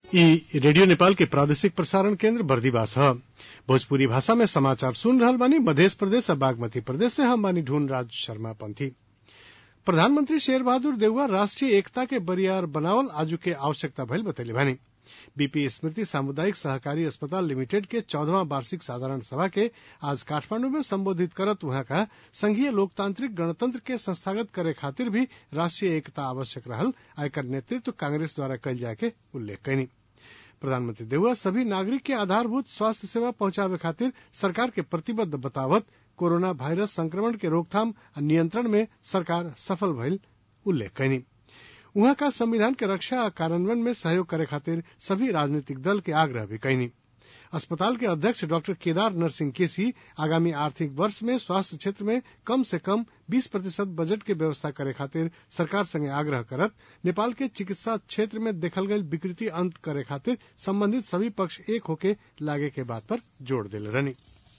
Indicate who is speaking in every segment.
Speaker 1: ई रेडियो नेपाल के प्रादेशिक प्रसारण केन्द्र बर्दिवास ह भोजपुरी भाषा में समाचार सुन रहल बानी मध्य प्रदेश आ बागमती प्रदेश से हम बानी ढूंढ राज शर्मा पंथी प्रधानमंत्री शेर बहादुर देउवा राष्ट्रीय एकता के बरियार बनावल आजू के आवश्यकता भइल बतैले बानी बीपी स्मृति सामुदायिक सहकारी अस्पताल लिमिटेड के चौदहवां वार्षिक साधारण सभा के आज काठमांडू में संबोधित करत उहाँ का संघीय लोकतांत्रिक गणतंत्र के संस्थागत करे खातिर भी राष्ट्रीय एकता आवश्यक रहल आ एकर नेतृत्व कांग्रेस द्वारा कयल जाय के उल्लेख कयनी प्रधानमंत्री देउवा सभी नागरिक के आधारभूत स्वास्थ्य सेवा पहुंचावे खातिर सरकार के प्रतिबद्ध बतावत कोरोना वायरस संक्रमण के रोकथाम आ नियंत्रण में सरकार सफल भइल उल्लेख कयनी उहाँ का संविधान के रक्षा आ कार्यान्वयन में सहयोग करे खातिर सभी राजनीतिक दल के आग्रह भी कयनी अस्पताल के अध्यक्ष डॉक्टर केदार नरसिंह केसी आगामी आर्थिक वर्ष में स्वास्थ्य क्षेत्र में कम से कम 20 प्रतिशत बजट के व्यवस्था करे खातिर सरकार संगे आग्रह करत नेपाल के चिकित्सा क्षेत्र में देखल गयल विकृति अंत करे खातिर संबंधित सभी पक्ष एक होके लागे के बात पर जोर दिले रहनी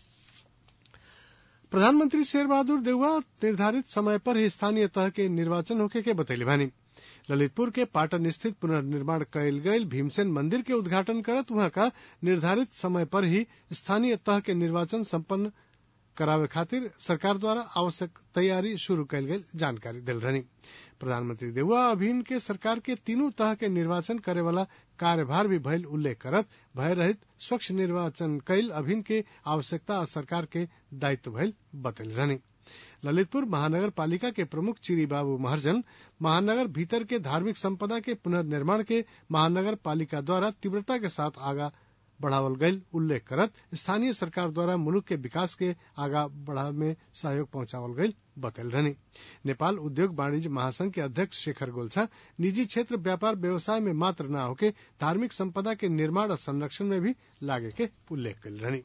Speaker 1: प्रधानमंत्री शेर बहादुर देउवा निर्धारित समय पर ही स्थानीय तह के निर्वाचन होके के बतैले बानी ललितपुर के पाटन स्थित पुनर्निर्माण कयल गयल भीमसेन मंदिर के उद्घाटन करत वहां का निर्धारित समय पर ही स्थानीय तह के निर्वाचन संपन्न करावे खातिर सरकार द्वारा आवश्यक तैयारी शुरू कयल गयल जानकारी दिल रहनी प्रधानमंत्री देउवा अभिन के सरकार के तीनों तह के निर्वाचन करे वाला कार्यभार भी भयल उल्लेख करत भय रहित स्वच्छ निर्वाचन कयल अभिन के आवश्यकता आ सरकार के दायित्व भयल बतल रहनी ललितपुर महानगर पालिका के प्रमुख चिरी बाबू महर्जन महानगर भीतर के धार्मिक संपदा के पुनर्निर्माण के महानगर पालिका द्वारा तीव्रता के साथ आगा बढ़ावल गयल उल्लेख करत स्थानीय सरकार द्वारा मुल्क के विकास के आगा बढ़ावे में सहयोग पहुंचावल गयल बतल रहनी नेपाल उद्योग वाणिज्य महासंघ के अध्यक्ष शेखर गोल्छा निजी क्षेत्र व्यापार व्यवसाय में मात्र न होके धार्मिक संपदा के निर्माण और संरक्षण में भी लागे के उल्लेख कल रहनी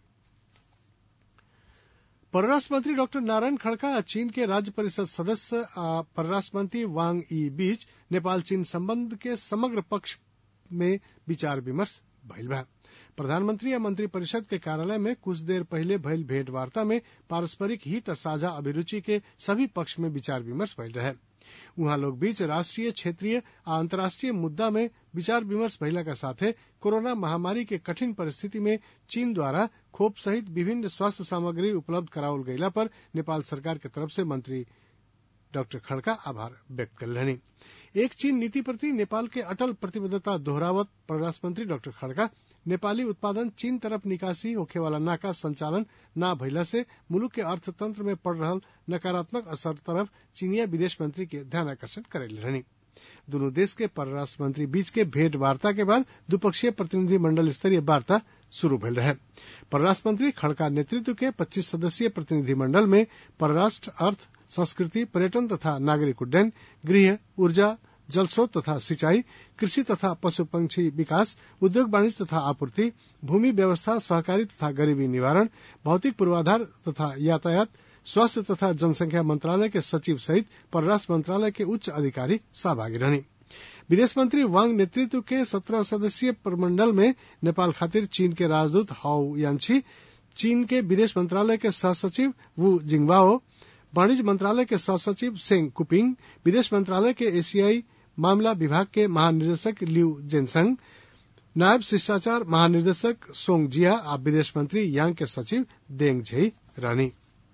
Speaker 1: परराष्ट्र मंत्री डॉक्टर नारायण खड़का चीन के राज्य परिषद सदस्य आ परराष्ट्र मंत्री वांग ई बीच नेपाल चीन संबंध के समग्र पक्ष में विचार विमर्श भइल बा प्रधानमंत्री या मंत्री परिषद के कार्यालय में कुछ देर पहले भइल भेंट वार्ता में पारस्परिक हित साझा अभिरुचि के सभी पक्ष में विचार विमर्श भइल रहे उहाँ लोग बीच राष्ट्रीय क्षेत्रीय आ अंतर्राष्ट्रीय मुद्दा में विचार विमर्श भइला का साथे कोरोना महामारी के कठिन परिस्थिति में चीन द्वारा खोप सहित विभिन्न स्वास्थ्य सामग्री उपलब्ध करावल गयला पर नेपाल सरकार के तरफ से मंत्री डॉक्टर खड़का आभार व्यक्त कर रहनी एक चीन नीति प्रति नेपाल के अटल प्रतिबद्धता दोहरावत परराष्ट्र मंत्री डॉक्टर खड़का नेपाली उत्पादन चीन तरफ निकासी होखे वाला नाका संचालन न भइला से मुलुक के अर्थतंत्र में पड़ रहल नकारात्मक असर तरफ चीनिया विदेश मंत्री के ध्यान आकर्षण करेले रहनी दोनों देश के परराष्ट्र मंत्री बीच के भेंट वार्ता के बाद द्विपक्षीय प्रतिनिधि मंडल स्तरीय वार्ता शुरू भेल रहे परराष्ट्र मंत्री खड़का नेतृत्व के 25 सदस्यीय प्रतिनिधि मंडल में परराष्ट्र अर्थ संस्कृति पर्यटन तथा नागरिक उड्डयन गृह ऊर्जा जल स्रोत तथा सिंचाई कृषि तथा पशु पंक्षी विकास उद्योग वाणिज्य तथा आपूर्ति भूमि व्यवस्था सहकारी तथा गरीबी निवारण भौतिक पूर्वाधार तथा यातायात स्वास्थ्य तथा जनसंख्या मंत्रालय के सचिव सहित परराष्ट्र मंत्रालय के उच्च अधिकारी सहभागी रहनी विदेश मंत्री वांग नेतृत्व के सत्रह सदस्यीय प्रमंडल में नेपाल खातिर चीन के राजदूत हाउ यान्छी चीन के विदेश मंत्रालय के सह सचिव वू जिंगवाओ वाणिज्य मंत्रालय के सह सचिव सेंग कुपिंग विदेश मंत्रालय के एशियाई मामला विभाग के महानिदेशक लिउ जेनसंग नायब शिष्टाचार महानिदेशक सोंग जिया और विदेश मंत्री यांग के सचिव देंग झेई रानी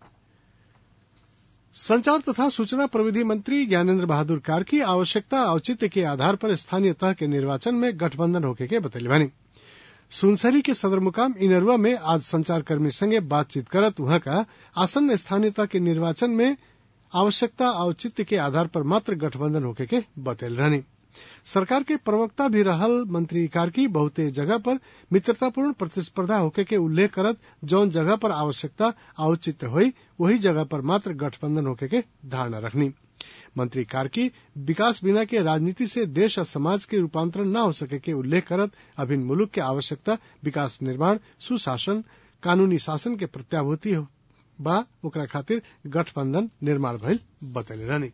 Speaker 1: संचार तथा सूचना प्रविधि मंत्री ज्ञानेन्द्र बहादुर कार्की आवश्यकता औचित्य के आधार पर स्थानीय तह के निर्वाचन में गठबंधन होके के बतैले बानी सुनसरी के सदर मुकाम इनरवा में आज संचारकर्मी संगे बातचीत करत वहां का आसन्न स्थानीयता के निर्वाचन में आवश्यकता औचित्य के आधार पर मात्र गठबंधन होके के बतैल रहनी सरकार के प्रवक्ता भी रहल मंत्री कार्की बहुते जगह पर मित्रतापूर्ण प्रतिस्पर्धा होके के उल्लेख करत जौन जगह पर आवश्यकता औचित्य हुई वही जगह पर मात्र गठबंधन होके के धारणा रखनी मंत्री कार्की विकास बिना के राजनीति से देश और समाज के रूपांतरण न हो सके के उल्लेख करत अभिन्न मुलुक के आवश्यकता विकास निर्माण सुशासन कानूनी शासन के प्रत्याभूति बा ओकरा खातिर गठबंधन निर्माण भइल बतैले रहनी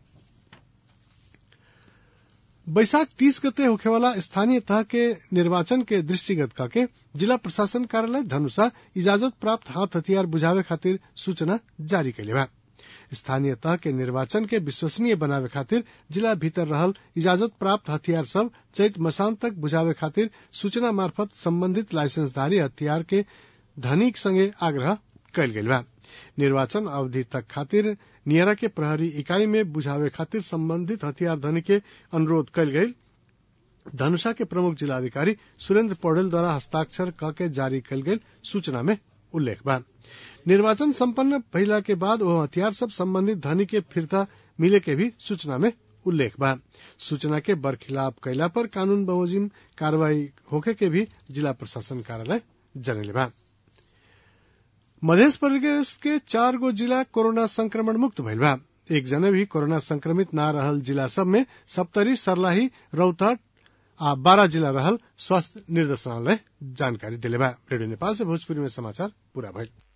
Speaker 1: बैसाख तीस गते होखेवाला स्थानीय तह के निर्वाचन के दृष्टिगत करके जिला प्रशासन कार्यालय धनुषा इजाजत प्राप्त हाथ हथियार बुझावे खातिर सूचना जारी कैले बा स्थानीय तह के निर्वाचन के विश्वसनीय बनावे खातिर जिला भीतर रहल इजाजत प्राप्त हथियार सब चैत मसान तक बुझावे खातिर सूचना मार्फत संबंधित लाइसेंसधारी हथियार के धनिक संगे आग्रह कयल गेल बा निर्वाचन अवधि तक खातिर नियरा के प्रहरी इकाई में बुझावे खातिर संबंधित हथियार धनी के अनुरोध कयल गयल धनुषा के प्रमुख जिलाधिकारी सुरेंद्र पौडेल द्वारा हस्ताक्षर क के जारी कयल गेल सूचना में उल्लेख बा निर्वाचन संपन्न भइला के बाद वो हथियार सब संबंधित धनी के फिरता मिले के भी सूचना में उल्लेख बा सूचना के बरखिलाफ कैला पर कानून बमोजिम कार्रवाई होखे के भी जिला प्रशासन कार्यालय जनले बा मध्य प्रदेश के चार गो जिला कोरोना संक्रमण मुक्त भइल बा एक जने भी कोरोना संक्रमित ना रहल जिला सब में सप्तरी सरलाही रौतहट आ बारह जिला रहल स्वास्थ्य निर्देशनालय जानकारी दिले बा रेडियो नेपाल से भोजपुरी में समाचार पूरा भइल